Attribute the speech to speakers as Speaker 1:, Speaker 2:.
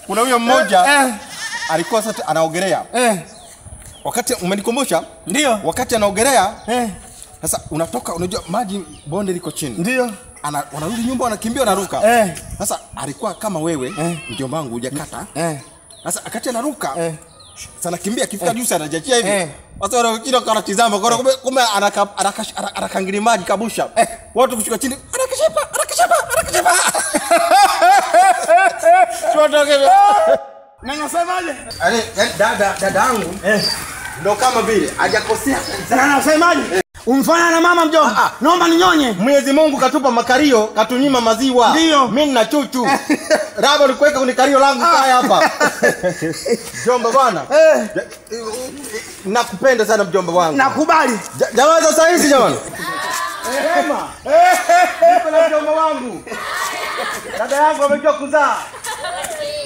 Speaker 1: kuna huyo mmoja
Speaker 2: Eh,
Speaker 1: alikuwa sasa anaogelea.
Speaker 2: eh,
Speaker 1: Wakati umenikumbusha,
Speaker 2: ndio.
Speaker 1: wakati anaogelea
Speaker 2: Eh,
Speaker 1: sasa unatoka, unajua maji bonde liko chini.
Speaker 2: ndio.
Speaker 1: Ana, wanarudi nyumba wanakimbia wanaruka.
Speaker 2: Eh.
Speaker 1: Sasa alikuwa kama wewe
Speaker 2: Eh.
Speaker 1: mjomba wangu hujakata.
Speaker 2: Eh,
Speaker 1: Sasa akati anaruka
Speaker 2: eh.
Speaker 1: sana kimbia akifika juu sana anajachia hivi.
Speaker 2: Eh.
Speaker 1: Sasa wanakuja kanatizama kwa kumbe kumbe anaka anakash- ana- anakangili maji kabusha. Watu kushuka chini anakishepa anakishepa anakishepa. Tuwatoke.
Speaker 2: Na nasemaje?
Speaker 1: Ale dada dada yangu
Speaker 2: Eh,
Speaker 1: ndo kama vile hajakosea.
Speaker 2: na nasemaje? Umfanya na mama mjomba.
Speaker 1: Ah, ah.
Speaker 2: Naomba ninyonye.
Speaker 1: Mwenyezi Mungu katupa makario, katunyima maziwa.
Speaker 2: Ndio.
Speaker 1: Mimi nina chuchu. Raba ulikuweka kwenye kario langu kaya hapa. Mjomba bwana.
Speaker 2: Eh,
Speaker 1: Nakupenda sana mjomba wangu.
Speaker 2: nakubali.
Speaker 1: Ja- Jamaa sasa hizi jamani. Sema. Niko na mjomba wangu. Dada yangu amejua kuzaa.